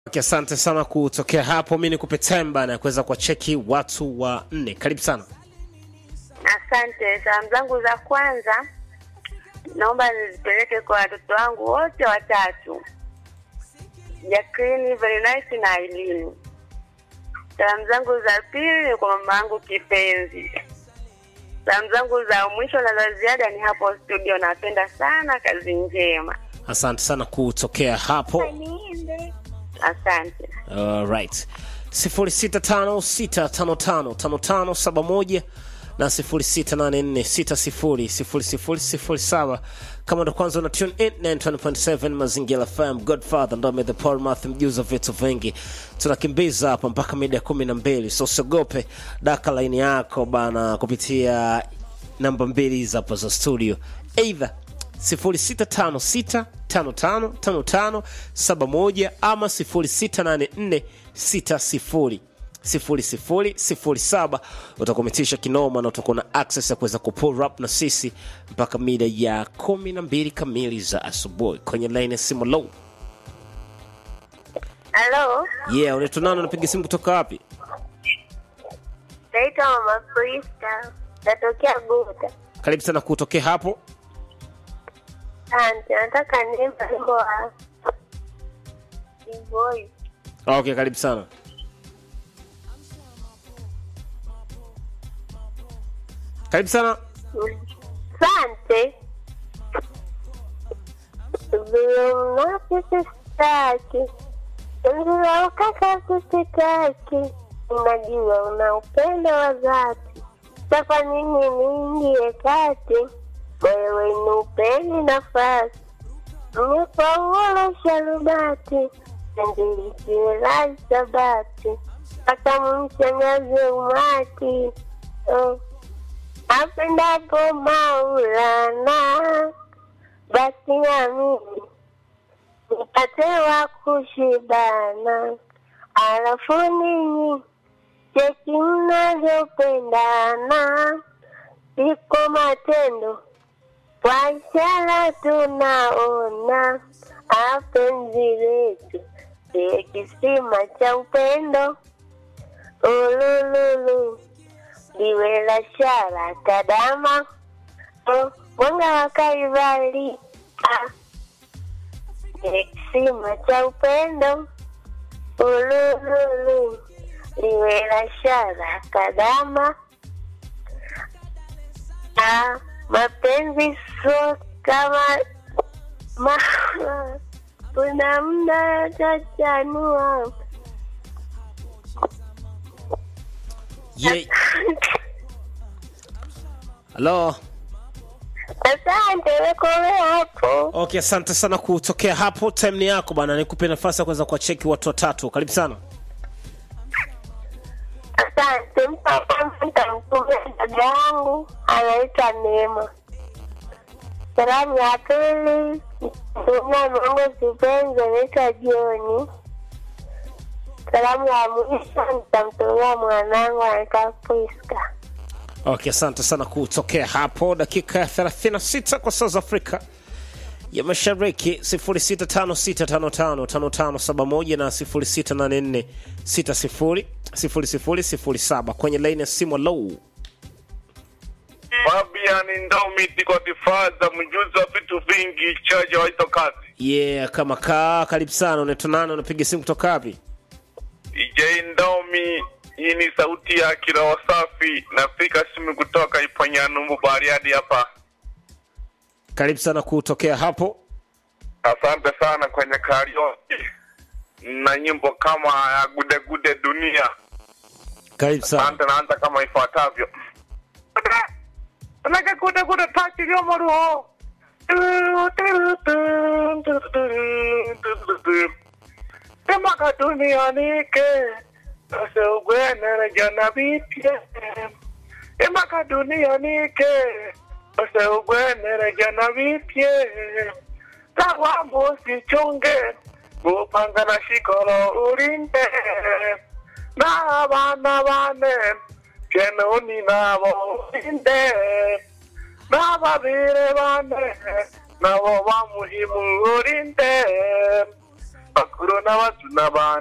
Asante sana kutokea hapo. Mi nikupe temba na kuweza kuwacheki watu wa nne. Karibu sana. Asante. Salamu zangu za kwanza naomba nizipeleke kwa watoto wangu wote watatu, Jacqueline, Very Nice na Aileen. Salamu zangu za pili ni kwa mama yangu kipenzi. Salamu zangu za mwisho na za ziada ni hapo studio. Napenda sana, kazi njema. Asante sana kutokea hapo. Asante. Alright. 0656555571 na 0684600007 kama ndo kwanza una tune in 920.7 mazingira FM Godfather ndo ame the Paul Math mjuzi wa vitu vingi tunakimbiza hapa mpaka mida ya kumi na mbili so usiogope daka laini yako bana kupitia namba mbili za hapa za studio either 0656555571 ama 0684600007 utakometisha kinoma na utakuwa na access ya kuweza kupull up na sisi mpaka mida ya kumi na mbili kamili za asubuhi kwenye line ya simu low Halo, yeah unaitwa nani unapiga simu kutoka wapi naitwa Mama Krista, natokea Guta. karibu sana kutokea hapo Asante, nataka niimbe wimbo wa Voice. okay karibu sana karibu sana Asante. Vile mnavyostaki ndio ukaka kusitaki, unajua una upendo wa dhati, sasa nini niingie kati, wewe ni upeni nafasi, nipaula sharubati, ndilikiela sabati, hata mshangaze umati oh. Apendapo Maulana, basi amini nipate wa kushibana, alafu ninyi cheki mnavyopendana, iko matendo kwa ishara tunaona, apenzi letu ndiye kisima cha upendo, ulululu liwe la shara tadama oh, mwanga wa Kalvari ah, ni kisima cha upendo ulululu liwe la shara kadama ah, mapenzi so kama ma, kuna mda tachanua yeah. halo Asante, wekomea hapo. okay asante sana kutokea hapo time ni yako bana nikupe nafasi ya kuweza kuwacheki watu watatu karibu sana Asante, mpaka nitamtumia dada yangu anaitwa Neema. Salamu ya pili mtumia mwangu kipenzi anaitwa Joni. Salamu ya mwisho nitamtumia mwanangu anaitwa Priska. okay asante sana kutokea hapo dakika ya 36 kwa saa za afrika ya mashariki 0656555571 na 0684600007 kwenye laini ya simu low Fabian Ndomiti Godfather, mjuzi wa vitu vingi, chaja waito kazi. yeah kama kaa karibu sana unaitwa nani unapiga simu kutoka wapi DJ Ndomi, hii ni sauti ya kiroho safi. Nafika simu kutoka Iponyanumbu Bariadi hapa. karibu sana kutokea hapo Asante sana kwenye karaoke na nyimbo kama ya gude gude dunia. karibu sana Asante, naanza kama ifuatavyo. Unaka gude gude taki lyo moruho. Emaka duniani ke ase ugwenere jana bipye. Emaka duniani ke ase ugwenere jana bipye. Tawambo sichunge gupanga na shikolo urinde. Na bana bane kenoni nabo urinde. n'ababire bane nabo bamuhimu urinde bakuru n'abato n'abandi